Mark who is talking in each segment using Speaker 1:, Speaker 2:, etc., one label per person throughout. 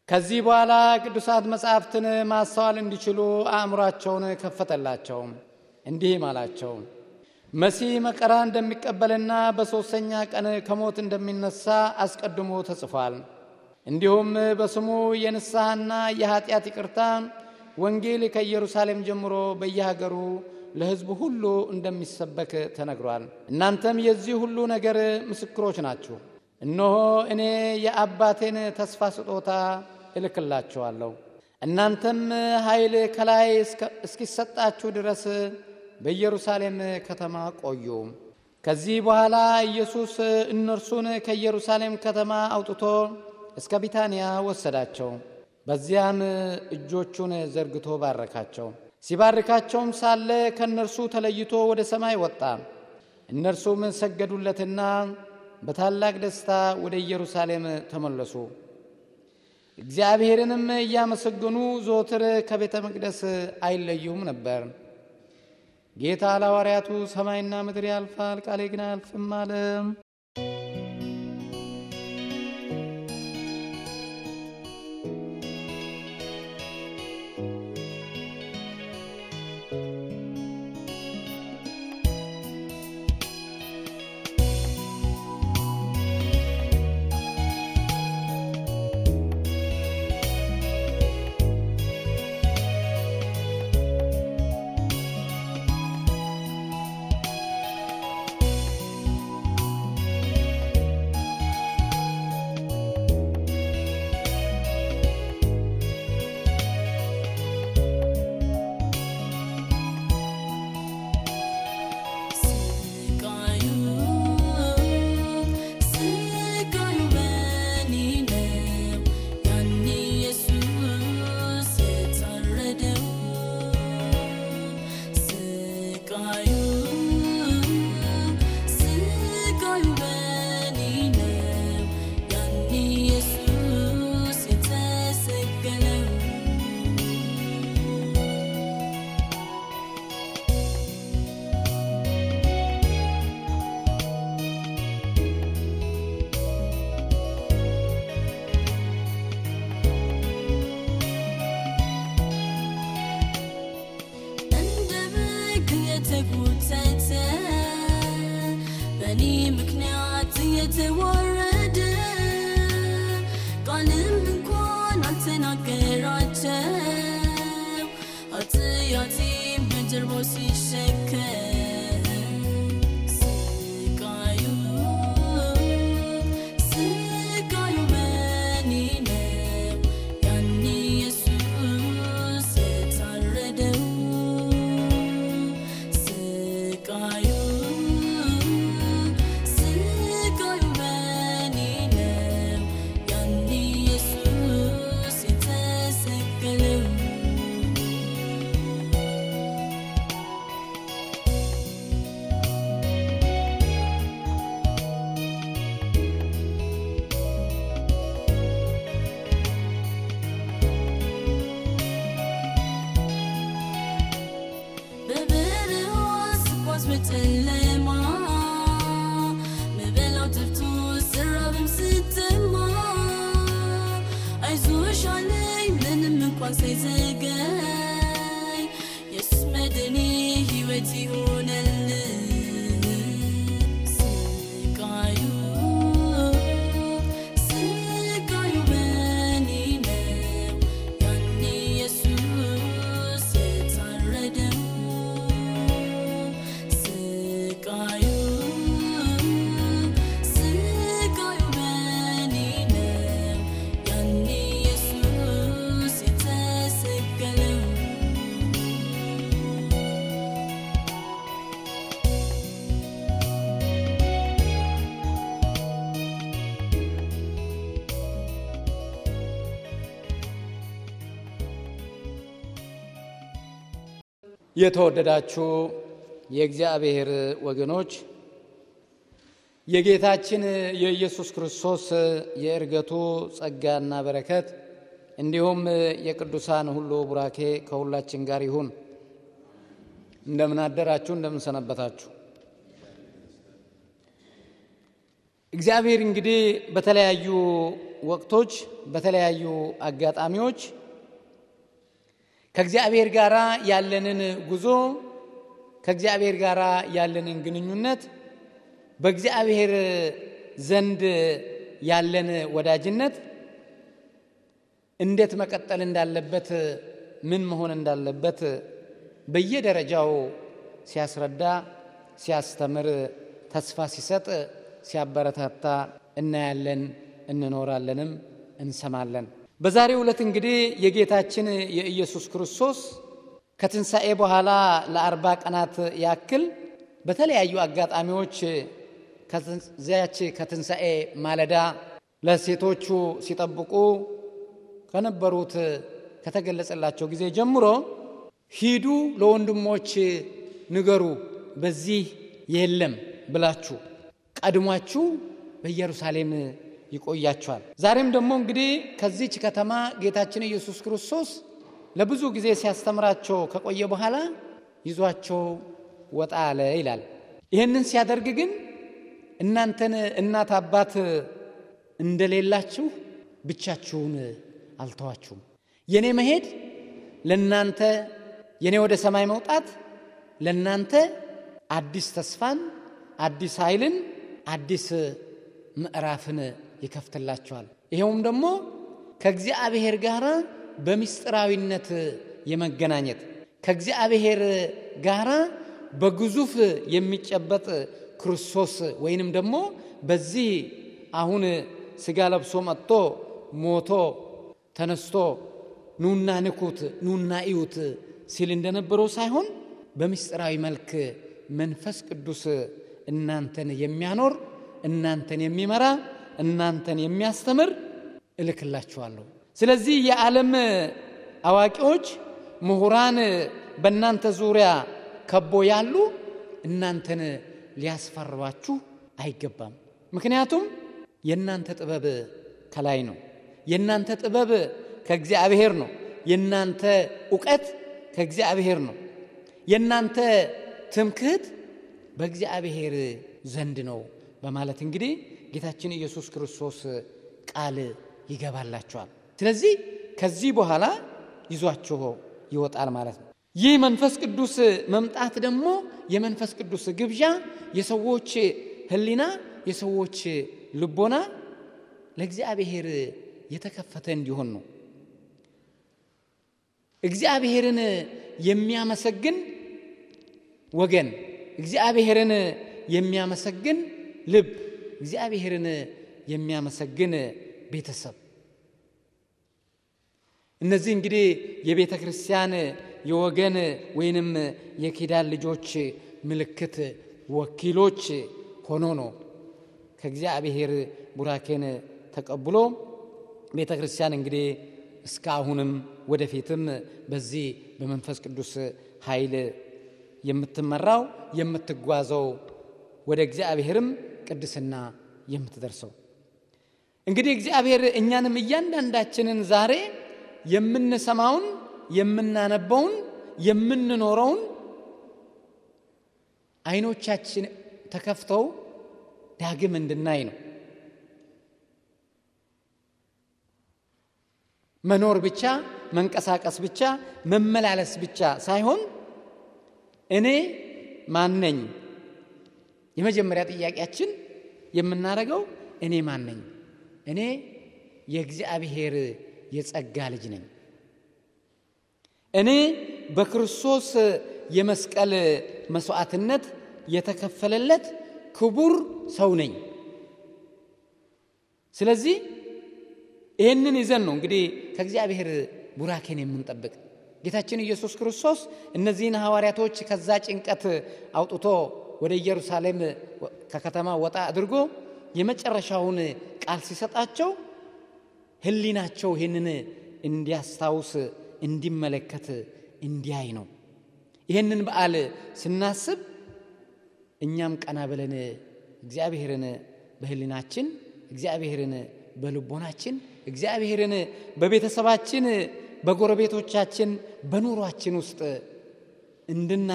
Speaker 1: ከዚህ በኋላ ቅዱሳት መጻሕፍትን ማስተዋል እንዲችሉ አእምሯቸውን ከፈተላቸው። እንዲህም አላቸው፣ መሲህ መከራ እንደሚቀበልና በሦስተኛ ቀን ከሞት እንደሚነሣ አስቀድሞ ተጽፏል። እንዲሁም በስሙ የንስሐና የኀጢአት ይቅርታ ወንጌል ከኢየሩሳሌም ጀምሮ በየሀገሩ ለሕዝቡ ሁሉ እንደሚሰበክ ተነግሯል። እናንተም የዚህ ሁሉ ነገር ምስክሮች ናችሁ። እነሆ እኔ የአባቴን ተስፋ ስጦታ እልክላችኋለሁ። እናንተም ኃይል ከላይ እስኪሰጣችሁ ድረስ በኢየሩሳሌም ከተማ ቆዩ። ከዚህ በኋላ ኢየሱስ እነርሱን ከኢየሩሳሌም ከተማ አውጥቶ እስከ ቢታንያ ወሰዳቸው። በዚያም እጆቹን ዘርግቶ ባረካቸው። ሲባርካቸውም ሳለ ከእነርሱ ተለይቶ ወደ ሰማይ ወጣ። እነርሱም ሰገዱለትና በታላቅ ደስታ ወደ ኢየሩሳሌም ተመለሱ። እግዚአብሔርንም እያመሰገኑ ዘወትር ከቤተ መቅደስ አይለዩም ነበር። ጌታ ለሐዋርያቱ ሰማይና ምድር ያልፋል፣ ቃሌ ግን አያልፍም አለ።
Speaker 2: የተወረደ ቃልም እንኳን አልተናገራቸው ኃጢአቴን በጀርባው ሲሸከም ስቃዩ ስቃዩ በኔ ነው ያኔ ኢየሱስ የታረደው ስቃዩ ስቃዩ በኔ ነው ያኔ ኢየሱስ የተሰቀለው በበረሃ ስጓዝ በጨለማ ምበላው ጠፍቶ ስራብም ስተማ አይዞሽ አለኝ ምንም እንኳን ሳይዘገይ የሱስ መድኔ ሕይወት ይሆነልኝ ስቃዩ ስቃዩ በኔ ነው ያኔ ኢየሱስ የታረደው ስቃዩ ስቃዩ በኔ ነው ያኔ ኢየሱስ የተሰቀለው
Speaker 1: የተወደዳችሁ የእግዚአብሔር ወገኖች የጌታችን የኢየሱስ ክርስቶስ የእርገቱ ጸጋና በረከት እንዲሁም የቅዱሳን ሁሉ ቡራኬ ከሁላችን ጋር ይሁን። እንደምን አደራችሁ? እንደምን ሰነበታችሁ? እግዚአብሔር እንግዲህ በተለያዩ ወቅቶች በተለያዩ አጋጣሚዎች ከእግዚአብሔር ጋር ያለንን ጉዞ ከእግዚአብሔር ጋር ያለንን ግንኙነት በእግዚአብሔር ዘንድ ያለን ወዳጅነት እንዴት መቀጠል እንዳለበት ምን መሆን እንዳለበት በየደረጃው ሲያስረዳ ሲያስተምር ተስፋ ሲሰጥ ሲያበረታታ እናያለን እንኖራለንም እንሰማለን በዛሬው ዕለት እንግዲህ የጌታችን የኢየሱስ ክርስቶስ ከትንሣኤ በኋላ ለአርባ ቀናት ያክል በተለያዩ አጋጣሚዎች ከዚያች ከትንሣኤ ማለዳ ለሴቶቹ ሲጠብቁ ከነበሩት ከተገለጸላቸው ጊዜ ጀምሮ ሂዱ ለወንድሞች ንገሩ በዚህ የለም ብላችሁ ቀድሟችሁ በኢየሩሳሌም ይቆያቸዋል። ዛሬም ደግሞ እንግዲህ ከዚች ከተማ ጌታችን ኢየሱስ ክርስቶስ ለብዙ ጊዜ ሲያስተምራቸው ከቆየ በኋላ ይዟቸው ወጣ አለ ይላል። ይህንን ሲያደርግ ግን እናንተን እናት አባት እንደሌላችሁ ብቻችሁን አልተዋችሁም። የኔ መሄድ ለናንተ የኔ ወደ ሰማይ መውጣት ለናንተ አዲስ ተስፋን፣ አዲስ ኃይልን፣ አዲስ ምዕራፍን ይከፍትላቸዋል። ይኸውም ደግሞ ከእግዚአብሔር ጋር በምስጢራዊነት የመገናኘት ከእግዚአብሔር ጋር በግዙፍ የሚጨበጥ ክርስቶስ ወይንም ደግሞ በዚህ አሁን ስጋ ለብሶ መጥቶ ሞቶ ተነስቶ ኑና ንኩት ኑና እዩት ሲል እንደነበረው ሳይሆን በምስጢራዊ መልክ መንፈስ ቅዱስ እናንተን የሚያኖር እናንተን የሚመራ እናንተን የሚያስተምር እልክላችኋለሁ። ስለዚህ የዓለም አዋቂዎች፣ ምሁራን በእናንተ ዙሪያ ከቦ ያሉ እናንተን ሊያስፈርባችሁ አይገባም። ምክንያቱም የእናንተ ጥበብ ከላይ ነው። የእናንተ ጥበብ ከእግዚአብሔር ነው። የእናንተ እውቀት ከእግዚአብሔር ነው። የእናንተ ትምክህት በእግዚአብሔር ዘንድ ነው በማለት እንግዲህ ጌታችን ኢየሱስ ክርስቶስ ቃል ይገባላቸዋል። ስለዚህ ከዚህ በኋላ ይዟችሁ ይወጣል ማለት ነው። ይህ መንፈስ ቅዱስ መምጣት ደግሞ የመንፈስ ቅዱስ ግብዣ የሰዎች ሕሊና የሰዎች ልቦና ለእግዚአብሔር የተከፈተ እንዲሆን ነው። እግዚአብሔርን የሚያመሰግን ወገን፣ እግዚአብሔርን የሚያመሰግን ልብ፣ እግዚአብሔርን የሚያመሰግን ቤተሰብ እነዚህ እንግዲህ የቤተ ክርስቲያን የወገን ወይንም የኪዳን ልጆች ምልክት ወኪሎች ሆኖ ነው ከእግዚአብሔር ቡራኬን ተቀብሎ ቤተ ክርስቲያን እንግዲህ እስካሁንም ወደፊትም በዚህ በመንፈስ ቅዱስ ኃይል የምትመራው የምትጓዘው ወደ እግዚአብሔርም ቅድስና የምትደርሰው እንግዲህ እግዚአብሔር እኛንም እያንዳንዳችንን ዛሬ የምንሰማውን የምናነበውን የምንኖረውን አይኖቻችን ተከፍተው ዳግም እንድናይ ነው። መኖር ብቻ መንቀሳቀስ ብቻ መመላለስ ብቻ ሳይሆን እኔ ማን ነኝ? የመጀመሪያ ጥያቄያችን የምናደርገው እኔ ማን ነኝ? እኔ የእግዚአብሔር የጸጋ ልጅ ነኝ። እኔ በክርስቶስ የመስቀል መስዋዕትነት የተከፈለለት ክቡር ሰው ነኝ። ስለዚህ ይህንን ይዘን ነው እንግዲህ ከእግዚአብሔር ቡራኬን የምንጠብቅ። ጌታችን ኢየሱስ ክርስቶስ እነዚህን ሐዋርያቶች ከዛ ጭንቀት አውጥቶ ወደ ኢየሩሳሌም ከከተማ ወጣ አድርጎ የመጨረሻውን ቃል ሲሰጣቸው ሕሊናቸው ይህንን እንዲያስታውስ እንዲመለከት እንዲያይ ነው። ይህንን በዓል ስናስብ እኛም ቀና ብለን እግዚአብሔርን በሕሊናችን እግዚአብሔርን በልቦናችን እግዚአብሔርን በቤተሰባችን በጎረቤቶቻችን በኑሯችን ውስጥ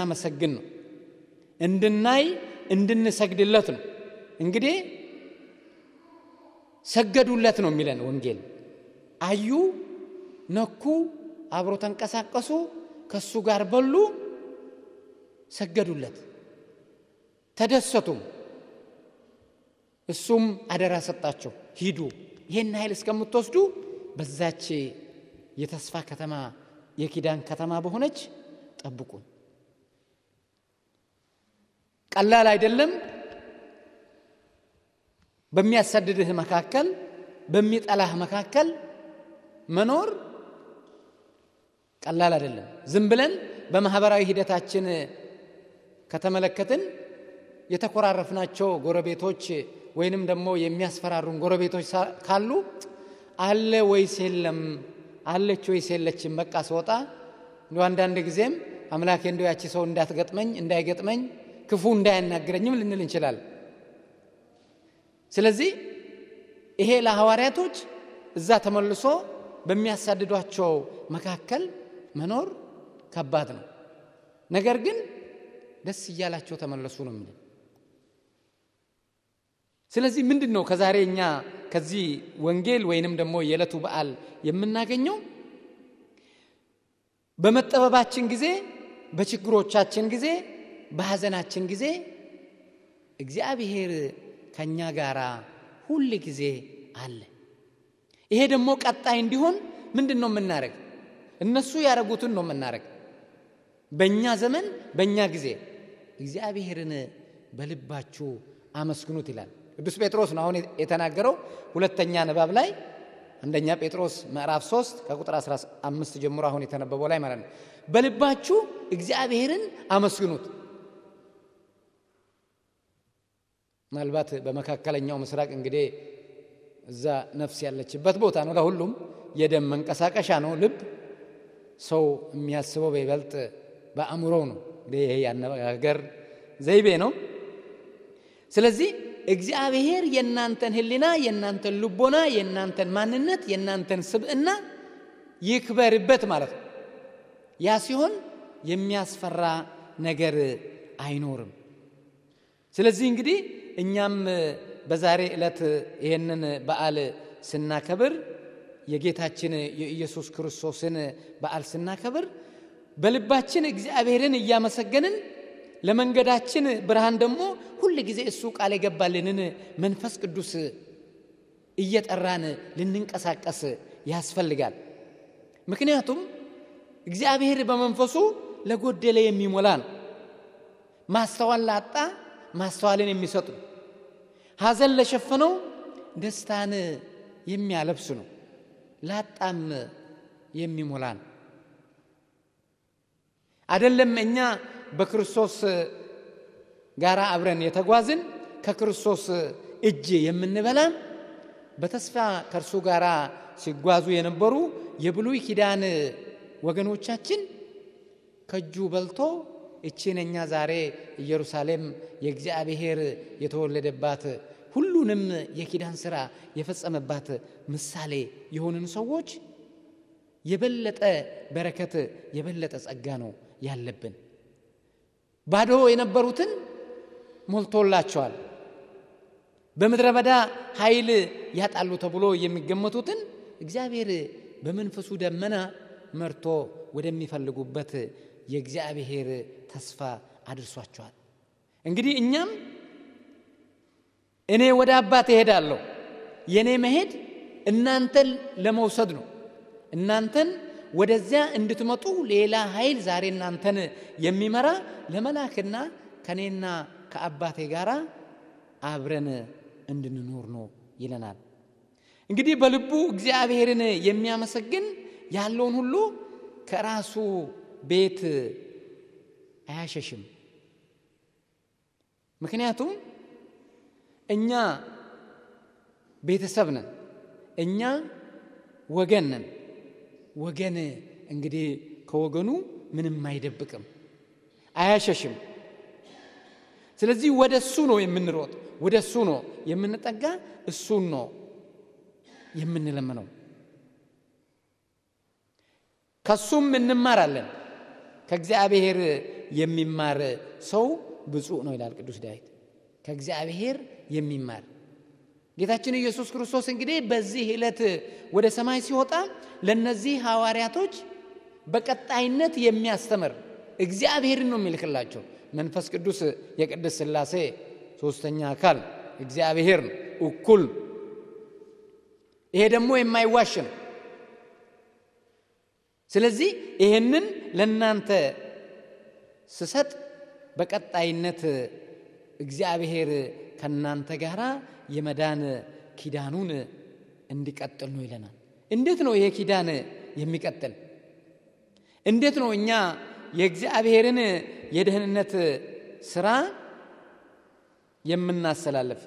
Speaker 1: እንድናመሰግን ነው፣ እንድናይ እንድንሰግድለት ነው። እንግዲህ ሰገዱለት ነው የሚለን ወንጌል። አዩ፣ ነኩ፣ አብሮ ተንቀሳቀሱ፣ ከሱ ጋር በሉ፣ ሰገዱለት፣ ተደሰቱም። እሱም አደራ ሰጣቸው፣ ሂዱ ይህን ኃይል እስከምትወስዱ በዛች የተስፋ ከተማ የኪዳን ከተማ በሆነች ጠብቁኝ። ቀላል አይደለም። በሚያሳድድህ መካከል፣ በሚጠላህ መካከል መኖር ቀላል አይደለም። ዝም ብለን በማህበራዊ ሂደታችን ከተመለከትን የተኮራረፍናቸው ጎረቤቶች ወይንም ደግሞ የሚያስፈራሩን ጎረቤቶች ካሉ አለ ወይስ የለም፣ አለች ወይስ የለችም፣ በቃ ስወጣ እንዲ አንዳንድ ጊዜም አምላኬ እንዲ ያቺ ሰው እንዳትገጥመኝ እንዳይገጥመኝ ክፉ እንዳያናግረኝም ልንል እንችላለን። ስለዚህ ይሄ ለሐዋርያቶች እዛ ተመልሶ በሚያሳድዷቸው መካከል መኖር ከባድ ነው። ነገር ግን ደስ እያላቸው ተመለሱ ነው የሚለው። ስለዚህ ምንድን ነው ከዛሬ እኛ ከዚህ ወንጌል ወይንም ደግሞ የዕለቱ በዓል የምናገኘው በመጠበባችን ጊዜ፣ በችግሮቻችን ጊዜ፣ በሐዘናችን ጊዜ እግዚአብሔር ከእኛ ጋር ሁል ጊዜ አለ። ይሄ ደግሞ ቀጣይ እንዲሆን ምንድን ነው የምናደርግ? እነሱ ያደረጉትን ነው የምናደርግ። በእኛ ዘመን በእኛ ጊዜ እግዚአብሔርን በልባችሁ አመስግኑት ይላል ቅዱስ ጴጥሮስ ነው አሁን የተናገረው ሁለተኛ ንባብ ላይ አንደኛ ጴጥሮስ ምዕራፍ 3 ከቁጥር 15 ጀምሮ አሁን የተነበበው ላይ ማለት ነው። በልባችሁ እግዚአብሔርን አመስግኑት። ምናልባት በመካከለኛው ምስራቅ እንግዲህ እዛ ነፍስ ያለችበት ቦታ ነው። ለሁሉም የደም መንቀሳቀሻ ነው። ልብ ሰው የሚያስበው በይበልጥ በአእምሮው ነው። እንግዲህ ይሄ ያነጋገር ዘይቤ ነው። ስለዚህ እግዚአብሔር የእናንተን ሕሊና፣ የእናንተን ልቦና፣ የእናንተን ማንነት፣ የእናንተን ስብዕና ይክበርበት ማለት ነው። ያ ሲሆን የሚያስፈራ ነገር አይኖርም። ስለዚህ እንግዲህ እኛም በዛሬ ዕለት ይህንን በዓል ስናከብር የጌታችን የኢየሱስ ክርስቶስን በዓል ስናከብር በልባችን እግዚአብሔርን እያመሰገንን ለመንገዳችን ብርሃን ደግሞ ሁል ጊዜ እሱ ቃል የገባልንን መንፈስ ቅዱስ እየጠራን ልንንቀሳቀስ ያስፈልጋል። ምክንያቱም እግዚአብሔር በመንፈሱ ለጎደለ የሚሞላ ነው። ማስተዋል ላጣ ማስተዋልን የሚሰጥ ነው። ሐዘን ለሸፈነው ደስታን የሚያለብስ ነው። ላጣም የሚሞላ ነው። አይደለም እኛ በክርስቶስ ጋር አብረን የተጓዝን ከክርስቶስ እጅ የምንበላን በተስፋ ከእርሱ ጋር ሲጓዙ የነበሩ የብሉይ ኪዳን ወገኖቻችን ከእጁ በልቶ እቺን እኛ ዛሬ ኢየሩሳሌም የእግዚአብሔር የተወለደባት ሁሉንም የኪዳን ሥራ የፈጸመባት ምሳሌ የሆንን ሰዎች የበለጠ በረከት የበለጠ ጸጋ ነው ያለብን። ባዶ የነበሩትን ሞልቶላቸዋል። በምድረ በዳ ኃይል ያጣሉ ተብሎ የሚገመቱትን እግዚአብሔር በመንፈሱ ደመና መርቶ ወደሚፈልጉበት የእግዚአብሔር ተስፋ አድርሷቸዋል። እንግዲህ እኛም እኔ ወደ አባት እሄዳለሁ፣ የእኔ መሄድ እናንተን ለመውሰድ ነው። እናንተን ወደዚያ እንድትመጡ ሌላ ኃይል ዛሬ እናንተን የሚመራ ለመላክና ከእኔና ከአባቴ ጋር አብረን እንድንኖር ነው ይለናል። እንግዲህ በልቡ እግዚአብሔርን የሚያመሰግን ያለውን ሁሉ ከራሱ ቤት አያሸሽም። ምክንያቱም እኛ ቤተሰብ ነን፣ እኛ ወገን ነን። ወገን እንግዲህ ከወገኑ ምንም አይደብቅም፣ አያሸሽም። ስለዚህ ወደ እሱ ነው የምንሮጥ፣ ወደ እሱ ነው የምንጠጋ፣ እሱን ነው የምንለምነው። ከሱም እንማራለን። ከእግዚአብሔር የሚማር ሰው ብፁዕ ነው ይላል ቅዱስ ዳዊት። ከእግዚአብሔር የሚማር ጌታችን ኢየሱስ ክርስቶስ እንግዲህ በዚህ ዕለት ወደ ሰማይ ሲወጣ ለነዚህ ሐዋርያቶች በቀጣይነት የሚያስተምር እግዚአብሔርን ነው የሚልክላቸው። መንፈስ ቅዱስ የቅድስት ሥላሴ ሶስተኛ አካል እግዚአብሔር ነው፣ እኩል ይሄ ደግሞ የማይዋሽ ነው። ስለዚህ ይሄንን ለእናንተ ስሰጥ በቀጣይነት እግዚአብሔር ከእናንተ ጋር የመዳን ኪዳኑን እንዲቀጥል ነው ይለናል። እንዴት ነው ይሄ ኪዳን የሚቀጥል? እንዴት ነው እኛ የእግዚአብሔርን የደህንነት ስራ የምናስተላልፍ?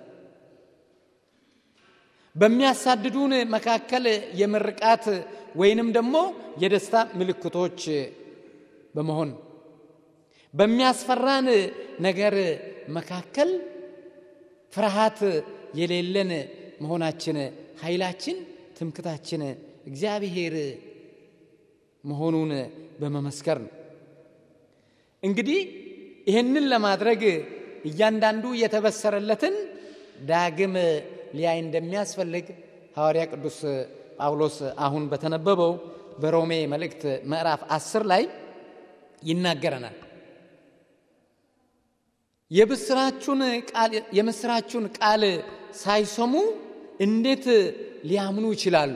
Speaker 1: በሚያሳድዱን መካከል የምርቃት ወይንም ደግሞ የደስታ ምልክቶች በመሆን በሚያስፈራን ነገር መካከል ፍርሃት የሌለን መሆናችን ኃይላችን፣ ትምክታችን እግዚአብሔር መሆኑን በመመስከር ነው። እንግዲህ ይህንን ለማድረግ እያንዳንዱ የተበሰረለትን ዳግም ሊያይ እንደሚያስፈልግ ሐዋርያ ቅዱስ ጳውሎስ አሁን በተነበበው በሮሜ መልእክት ምዕራፍ አስር ላይ ይናገረናል። የብስራቹን ቃል የምስራቹን ቃል ሳይሰሙ እንዴት ሊያምኑ ይችላሉ?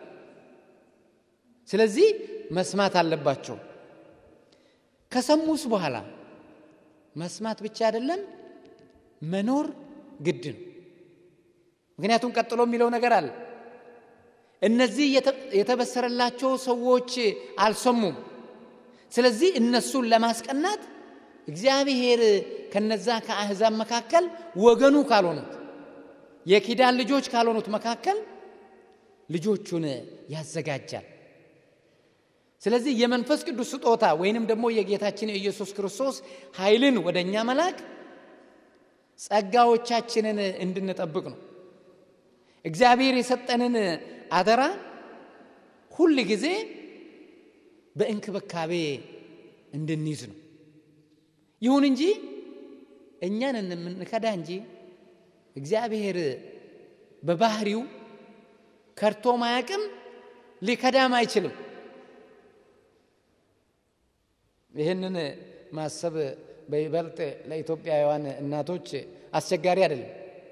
Speaker 1: ስለዚህ መስማት አለባቸው። ከሰሙስ በኋላ መስማት ብቻ አይደለም መኖር ግድ ነው። ምክንያቱም ቀጥሎ የሚለው ነገር አለ። እነዚህ የተበሰረላቸው ሰዎች አልሰሙም። ስለዚህ እነሱን ለማስቀናት እግዚአብሔር ከነዛ ከአሕዛብ መካከል ወገኑ ካልሆኑት የኪዳን ልጆች ካልሆኑት መካከል ልጆቹን ያዘጋጃል። ስለዚህ የመንፈስ ቅዱስ ስጦታ ወይንም ደግሞ የጌታችን የኢየሱስ ክርስቶስ ኃይልን ወደ እኛ መላክ ጸጋዎቻችንን እንድንጠብቅ ነው። እግዚአብሔር የሰጠንን አደራ ሁል ጊዜ በእንክብካቤ እንድንይዝ ነው። ይሁን እንጂ እኛን የምንከዳ እንጂ እግዚአብሔር በባህሪው ከድቶ ማያቅም ሊከዳም አይችልም። ይህንን ማሰብ በይበልጥ ለኢትዮጵያውያን እናቶች አስቸጋሪ አይደለም።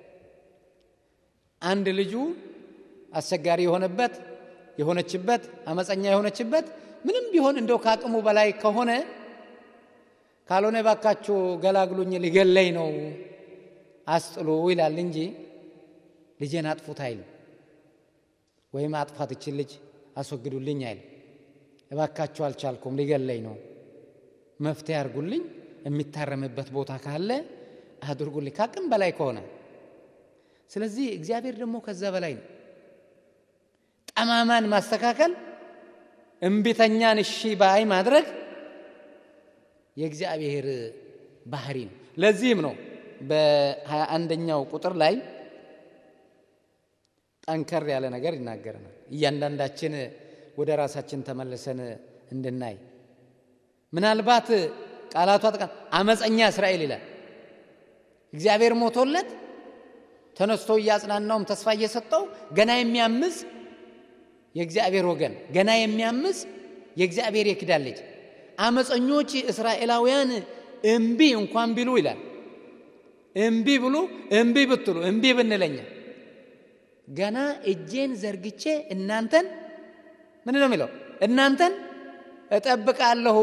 Speaker 1: አንድ ልጁ አስቸጋሪ የሆነበት የሆነችበት አመፀኛ የሆነችበት ምንም ቢሆን እንደው ከአቅሙ በላይ ከሆነ ካልሆነ ባካችሁ ገላግሉኝ ሊገለኝ ነው አስጥሉ ይላል እንጂ ልጄን አጥፉት አይልም። ወይም አጥፋት ይችን ልጅ አስወግዱልኝ አይልም። እባካችሁ አልቻልኩም ሊገለኝ ነው መፍትሄ አድርጉልኝ፣ የሚታረምበት ቦታ ካለ አድርጉልኝ፣ ከአቅም በላይ ከሆነ። ስለዚህ እግዚአብሔር ደግሞ ከዛ በላይ ነው። ጠማማን ማስተካከል፣ እምቢተኛን እሺ ባይ ማድረግ የእግዚአብሔር ባህሪ ነው። ለዚህም ነው በሀያ አንደኛው ቁጥር ላይ ጠንከር ያለ ነገር ይናገረናል። እያንዳንዳችን ወደ ራሳችን ተመልሰን እንድናይ ምናልባት ቃላቷ ጠቃ አመፀኛ እስራኤል ይላል። እግዚአብሔር ሞቶለት ተነስቶ እያጽናናውም ተስፋ እየሰጠው ገና የሚያምፅ የእግዚአብሔር ወገን ገና የሚያምፅ የእግዚአብሔር የኪዳን ልጅ አመፀኞች እስራኤላውያን እምቢ እንኳን ቢሉ ይላል እምቢ ብሉ እምቢ ብትሉ እምቢ ብንለኛ ገና እጄን ዘርግቼ እናንተን ምን ነው የሚለው እናንተን እጠብቃለሁ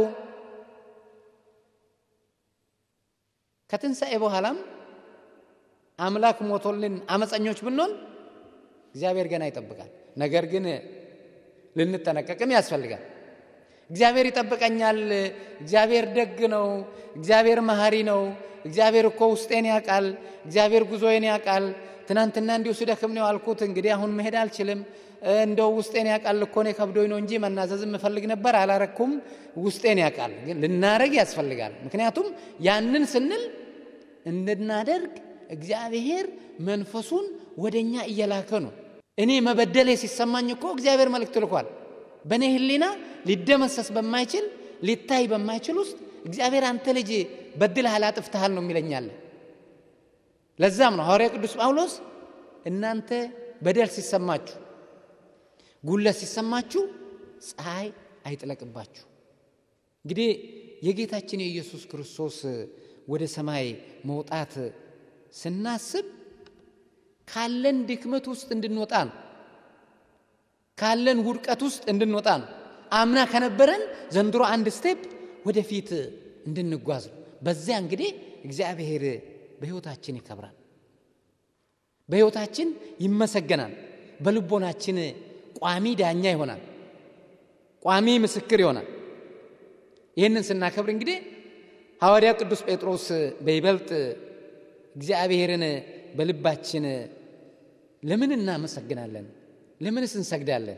Speaker 1: ከትንሣኤ በኋላም አምላክ ሞቶልን አመፀኞች ብንሆን እግዚአብሔር ገና ይጠብቃል። ነገር ግን ልንጠነቀቅም ያስፈልጋል። እግዚአብሔር ይጠብቀኛል፣ እግዚአብሔር ደግ ነው፣ እግዚአብሔር መሐሪ ነው፣ እግዚአብሔር እኮ ውስጤን ያውቃል፣ እግዚአብሔር ጉዞዬን ያውቃል። ትናንትና እንዲሁ ስደክም ነው ያልኩት፣ እንግዲህ አሁን መሄድ አልችልም። እንደው ውስጤን ያውቃል እኮ እኔ ከብዶኝ ነው እንጂ መናዘዝ የምፈልግ ነበር አላረኩም። ውስጤን ያውቃል፣ ግን ልናረግ ያስፈልጋል። ምክንያቱም ያንን ስንል እንድናደርግ እግዚአብሔር መንፈሱን ወደ እኛ እየላከ ነው። እኔ መበደሌ ሲሰማኝ እኮ እግዚአብሔር መልእክት ልኳል። በእኔ ሕሊና ሊደመሰስ በማይችል ሊታይ በማይችል ውስጥ እግዚአብሔር አንተ ልጅ በድልሃል፣ አጥፍተሃል ነው የሚለኛለ። ለዛም ነው ሐዋርያ ቅዱስ ጳውሎስ እናንተ በደል ሲሰማችሁ፣ ጉለት ሲሰማችሁ ፀሐይ አይጥለቅባችሁ። እንግዲህ የጌታችን የኢየሱስ ክርስቶስ ወደ ሰማይ መውጣት ስናስብ ካለን ድክመት ውስጥ እንድንወጣ ነው። ካለን ውድቀት ውስጥ እንድንወጣ ነው። አምና ከነበረን ዘንድሮ አንድ ስቴፕ ወደፊት እንድንጓዝ ነው። በዚያ እንግዲህ እግዚአብሔር በሕይወታችን ይከብራል፣ በሕይወታችን ይመሰገናል፣ በልቦናችን ቋሚ ዳኛ ይሆናል፣ ቋሚ ምስክር ይሆናል። ይህንን ስናከብር እንግዲህ ሐዋርያው ቅዱስ ጴጥሮስ በይበልጥ እግዚአብሔርን በልባችን ለምን እናመሰግናለን? ለምንስ እንሰግዳለን?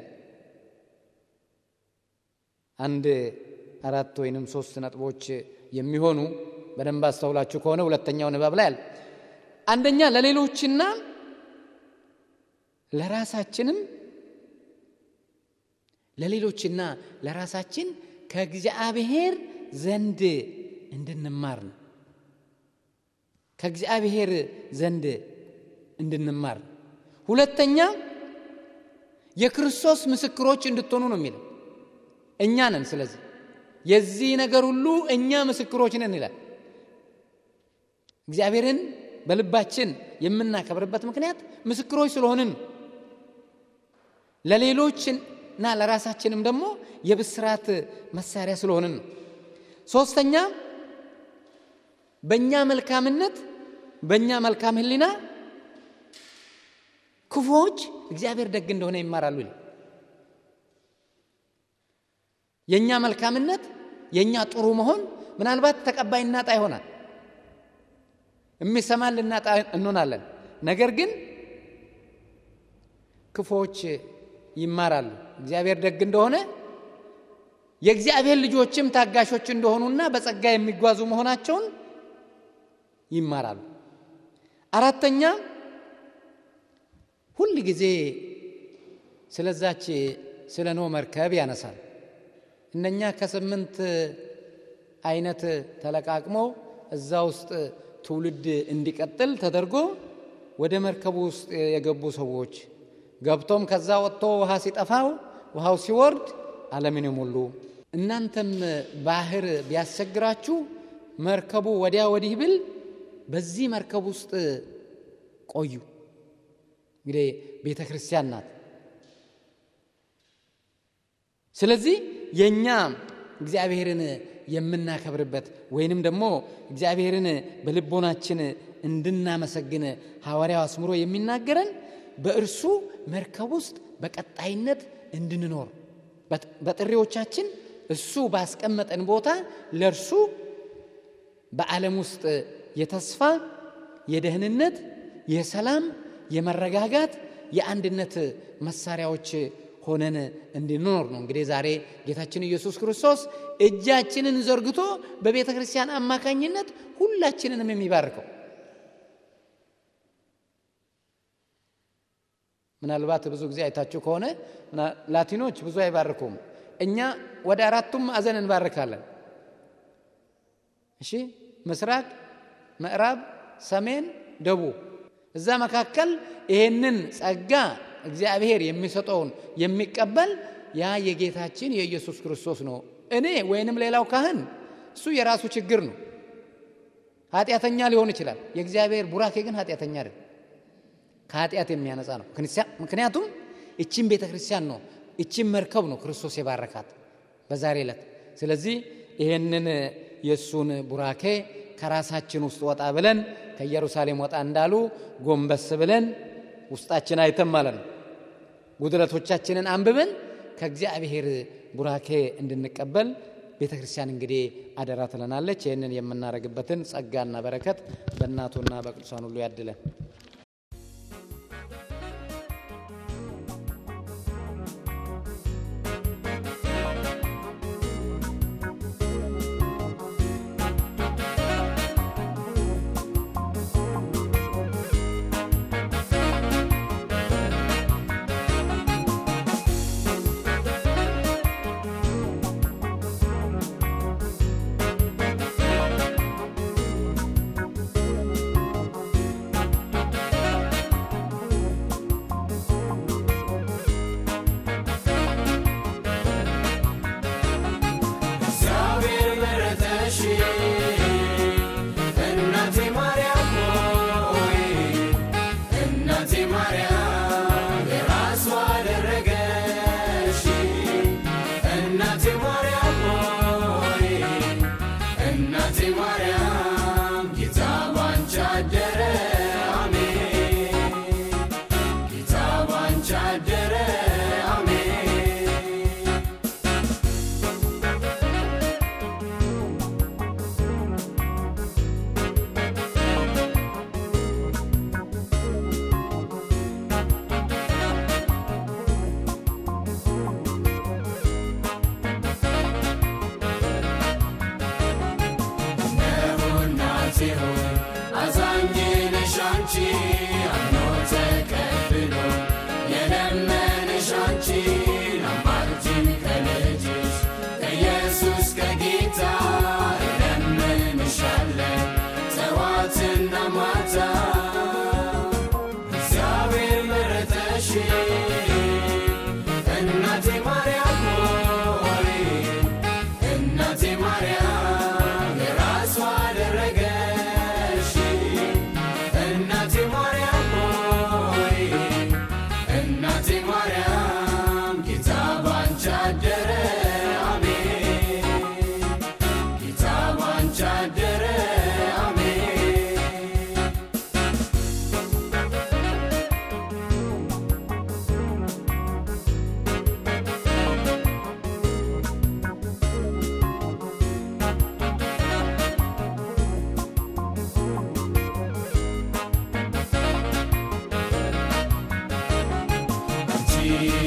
Speaker 1: አንድ አራት ወይንም ሶስት ነጥቦች የሚሆኑ በደንብ አስተውላችሁ ከሆነ ሁለተኛው ንባብ ላይ አለ። አንደኛ ለሌሎችና ለራሳችንም ለሌሎችና ለራሳችን ከእግዚአብሔር ዘንድ እንድንማር ነው። ከእግዚአብሔር ዘንድ እንድንማር ነው። ሁለተኛ የክርስቶስ ምስክሮች እንድትሆኑ ነው የሚለው። እኛ ነን። ስለዚህ የዚህ ነገር ሁሉ እኛ ምስክሮች ነን ይላል። እግዚአብሔርን በልባችን የምናከብርበት ምክንያት ምስክሮች ስለሆንን ነው። ለሌሎችና ለራሳችንም ደግሞ የብስራት መሳሪያ ስለሆንን ነው። ሶስተኛ በእኛ መልካምነት በእኛ መልካም ሕሊና ክፉዎች እግዚአብሔር ደግ እንደሆነ ይማራሉ ይላል። የእኛ መልካምነት የእኛ ጥሩ መሆን ምናልባት ተቀባይ እናጣ ይሆናል፣ የሚሰማን ልናጣ እንሆናለን። ነገር ግን ክፉዎች ይማራሉ እግዚአብሔር ደግ እንደሆነ የእግዚአብሔር ልጆችም ታጋሾች እንደሆኑና በጸጋ የሚጓዙ መሆናቸውን ይማራሉ። አራተኛ ሁል ጊዜ ስለዛች ስለ ኖህ መርከብ ያነሳል። እነኛ ከስምንት አይነት ተለቃቅሞ እዛ ውስጥ ትውልድ እንዲቀጥል ተደርጎ ወደ መርከቡ ውስጥ የገቡ ሰዎች ገብቶም ከዛ ወጥቶ ውሃ ሲጠፋው ውሃው ሲወርድ ዓለምን የሞሉ እናንተም ባህር ቢያስቸግራችሁ መርከቡ ወዲያ ወዲህ ብል በዚህ መርከብ ውስጥ ቆዩ። እንግዲህ ቤተ ክርስቲያን ናት። ስለዚህ የእኛ እግዚአብሔርን የምናከብርበት ወይንም ደግሞ እግዚአብሔርን በልቦናችን እንድናመሰግን ሐዋርያው አስምሮ የሚናገረን በእርሱ መርከብ ውስጥ በቀጣይነት እንድንኖር በጥሪዎቻችን እሱ ባስቀመጠን ቦታ ለእርሱ በዓለም ውስጥ የተስፋ፣ የደህንነት፣ የሰላም፣ የመረጋጋት፣ የአንድነት መሳሪያዎች ሆነን እንድንኖር ነው። እንግዲህ ዛሬ ጌታችን ኢየሱስ ክርስቶስ እጃችንን ዘርግቶ በቤተ ክርስቲያን አማካኝነት ሁላችንንም የሚባርከው ምናልባት ብዙ ጊዜ አይታችሁ ከሆነ ላቲኖች ብዙ አይባርኩም። እኛ ወደ አራቱም ማዕዘን እንባርካለን። እሺ፣ ምስራቅ፣ ምዕራብ፣ ሰሜን፣ ደቡብ። እዛ መካከል ይሄንን ጸጋ እግዚአብሔር የሚሰጠውን የሚቀበል ያ የጌታችን የኢየሱስ ክርስቶስ ነው። እኔ ወይንም ሌላው ካህን እሱ የራሱ ችግር ነው። ኃጢአተኛ ሊሆን ይችላል። የእግዚአብሔር ቡራኬ ግን ኃጢአተኛ አይደል፣ ከኃጢአት የሚያነጻ ነው። ምክንያቱም እቺን ቤተ ክርስቲያን ነው እቺን መርከብ ነው ክርስቶስ የባረካት በዛሬ ዕለት። ስለዚህ ይህንን የእሱን ቡራኬ ከራሳችን ውስጥ ወጣ ብለን ከኢየሩሳሌም ወጣ እንዳሉ ጎንበስ ብለን ውስጣችን አይተን ማለት ነው ጉድለቶቻችንን አንብበን ከእግዚአብሔር ቡራኬ እንድንቀበል ቤተ ክርስቲያን እንግዲህ አደራ ትለናለች። ይህንን የምናደርግበትን ጸጋና በረከት በእናቱና በቅዱሳን ሁሉ ያድለን።
Speaker 2: ጌታ